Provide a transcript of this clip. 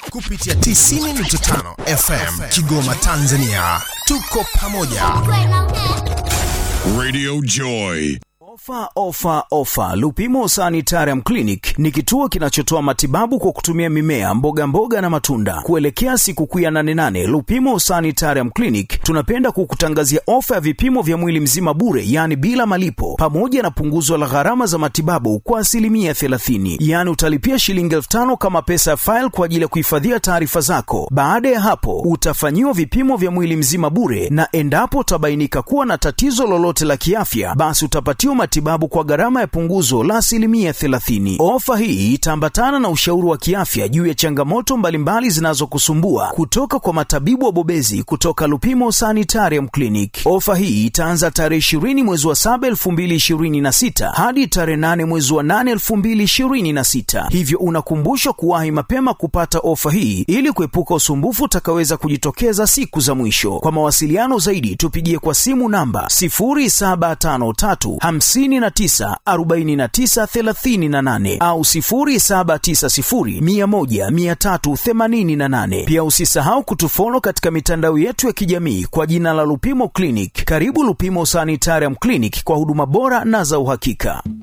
kupitia 90.5 FM Kigoma, Tanzania. Tuko pamoja. Radio Joy. Ofa, ofa, ofa! Lupimo Sanitarium Clinic ni kituo kinachotoa matibabu kwa kutumia mimea, mboga mboga na matunda. Kuelekea sikukuu ya 88 Lupimo Sanitarium Clinic tunapenda kukutangazia ofa ya vipimo vya mwili mzima bure, yaani bila malipo, pamoja na punguzo la gharama za matibabu kwa asilimia 30. Yaani utalipia shilingi elfu tano kama pesa ya faili kwa ajili ya kuhifadhia taarifa zako. Baada ya hapo, utafanyiwa vipimo vya mwili mzima bure, na endapo utabainika kuwa na tatizo lolote la kiafya, basi utapatiwa matibabu kwa gharama ya punguzo la asilimia 30. Ofa hii itaambatana na ushauri wa kiafya juu ya changamoto mbalimbali zinazokusumbua kutoka kwa matabibu wabobezi kutoka Lupimo Sanitarium Clinic. Ofa hii itaanza tarehe 20 mwezi wa 7 2026 hadi tarehe 8 mwezi wa 8 2026, hivyo unakumbushwa kuwahi mapema kupata ofa hii ili kuepuka usumbufu utakaweza kujitokeza siku za mwisho. Kwa mawasiliano zaidi tupigie kwa simu namba 0753 59 49 38 au 0790 100 388. Pia usisahau kutufolo katika mitandao yetu ya kijamii kwa jina la Lupimo Clinic. Karibu Lupimo Sanitarium Clinic kwa huduma bora na za uhakika.